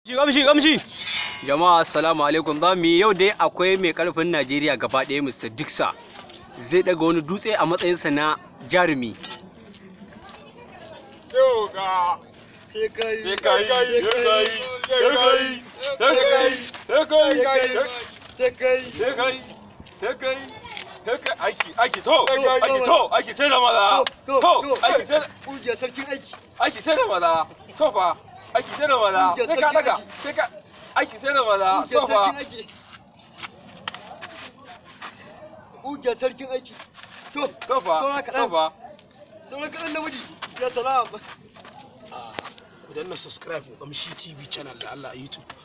Gamshi gamshi. Jama'a assalamu alaikum za mu yi yau dai akwai mai karfin Najeriya gaba ɗaya Mr. Dixon zai daga wani dutse a matsayinsa na jarumi. Yoga. sai kai Sai kai, sai kai, sai kai, sai kai, sai kai, sai kai sai kai, sai kai, sai kai, aiki, aiki, to, aiki, to, aiki sai da maza, to to, to aiki sai da, ƙungiyar sarkin aiki aiki sai da maza, to fa, aiki sai da maza, Ƙungiyar sai ka sarkin daga, aiki. sai ka, aiki sai da maza, to ƙungiyar fa, sarkin aiki ƙungiyar sarkin aiki to to fa, saura to kaɗan fa. sauran kaɗan namiji ya salam ku danna subscribe ku kamshi tv channel da Allah a youtube